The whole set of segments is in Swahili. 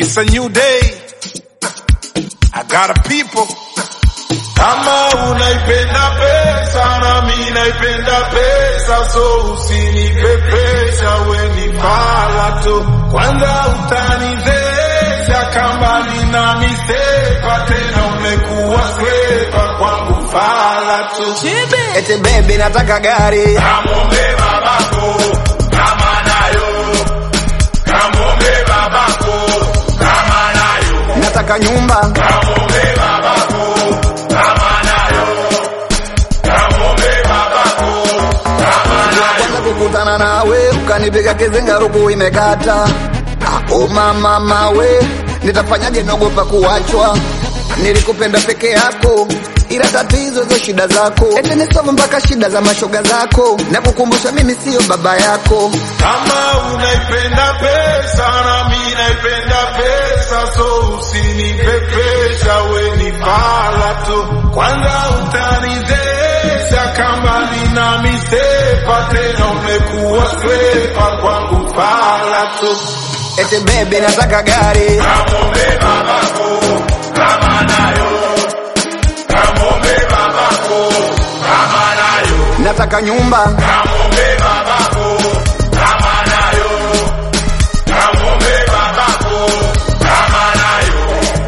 It's a new day. I got a people. Kama unaipenda pesa na mimi naipenda pesa, so usinipepesha, we ni fala tu. Kwanza utanizesha kama nina misepa, tena umekuwa skrepa kwangu fala tu. Ete baby nataka gari Kamwombe babako kama nayo, kamwombe babako kama nayo, nataka nyumba kamwombe babako kama nayo, kamwombe babako kama nayo. kwanza kukutana nawe ukanipiga kizinga ruku imekata Ah, oh mama mawe nitafanyaje naogopa kuachwa nilikupenda peke yako ila tatizo hizo shida zako ete nisome mpaka shida za mashoga zako na kukumbusha mimi siyo baba yako Kama unaipenda pesa na mimi naipenda pesa, so usinipepesha, we ni fala tu. Kwanza utanizesha kama nina misepa, tena umekuwa skrepa kwangu fala tu. ete bebe nataka gari Kamwombe babako kama nayo, kamwombe babako kama nayo, nataka nyumba kamwombe babako kama nayo, kamwombe babako kama nayo.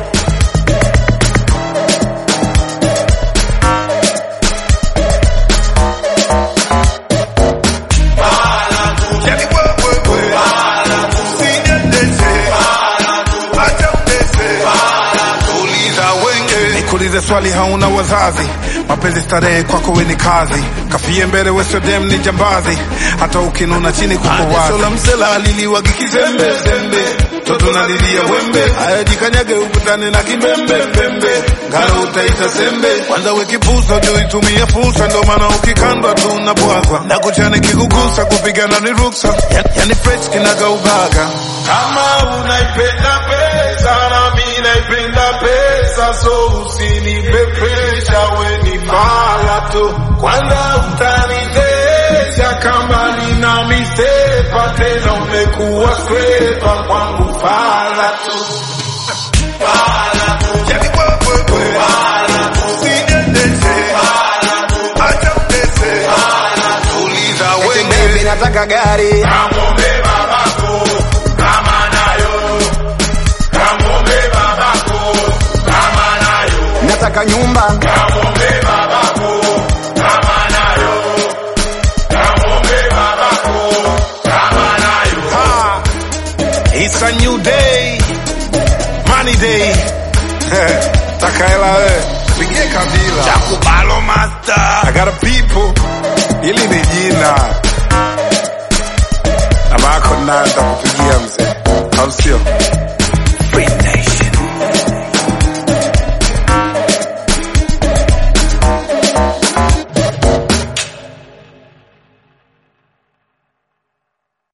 Yani wewe wewe. Usiniendeshe. Acha utese. Uliza wenge. Nikuulize swali hauna wazazi mapenzi starehe kwako we ni kazi kafie mbele wesodem ni jambazi hata ukinuna chini kuko wazi la msela aliliwagi kizembe zembe toto nalilia wembe ayajikanyage ukutane na kimbembe mbembe ngaro utaita sembe kwanza wekipusa juu itumie fursa ndo maana ukikandwa tu unabwagwa na kuchane kikugusa kupigana ni ruksa yani, yani fresh kinaga ubaga Kama unaipenda pesa na mimi naipenda pesa, so usinipepesha, we ni fala tu. Kwanza utanizesha kama nina misepa, tena umekuwa skrepa kwangu fala tu. Fala tu. yani wewe wewe. Usiniendeshe. Acha utese. Uliza ete wenge. bebe nataka gari Kamwombe babako kama nayo, kamwombe babako kama nayo. nataka nyumba Kamwombe babako kama nayo, kamwombe babako kama nayo. Ah, It's a new day. Money day. Takaela we. Pigie kabila. Chakubalo master. I got a people. Ili ni jina. Na bako nanda kupigia mzee. Au sio?